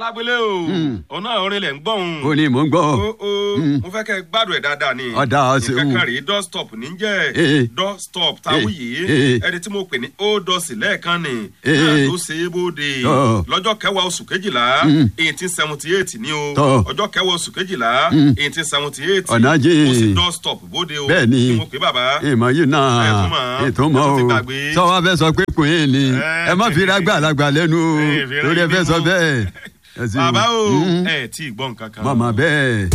alágbélé o ọ̀nà orin lẹ̀ ń gbọ́ òun. ó ní mò ń gbọ́. o o mo fẹ́ kẹ́ ẹ gbádùn ẹ̀ dáadáa ni. Ọ̀dà ọ̀sẹ̀ nǹkan wù. kan rèé dọ́stọ̀p níjẹ́ Eh. dọ́stọ̀p táwù yìí Eh. ẹni tí mo pè ní ó dọ̀sì lẹ́ẹ̀kan ni Eh. náà ló ṣe é bóde Tọ́. lọ́jọ́ kẹwàá oṣù kejìlá eighteen seventy eight ni o Tọ́. ọjọ́ kẹwàá oṣù kejìlá eighteen seventy eight Ọ̀nà jìn. ó sì dọ́stọ̀p bóde o Bẹ́ẹ̀ ni. kí mo pè bàbá ìmọ̀ yìí náà Ẹ tún mọ̀. ètò Ẹ mọ́ tún ti o gbàgbé. sọ wá fẹ́ sọ pé kùn yín ni Ẹ. ẹ má fi ra gbàlagbà lẹ́nu o Ẹ fi ra torí ẹ fẹ́ ibi sọ mú. bẹ́ẹ̀. Ẹ sì- bàbá o Mm. ẹ tí ì gbọ́ nǹkan kan. mọ̀mọ́ bẹ́ẹ̀.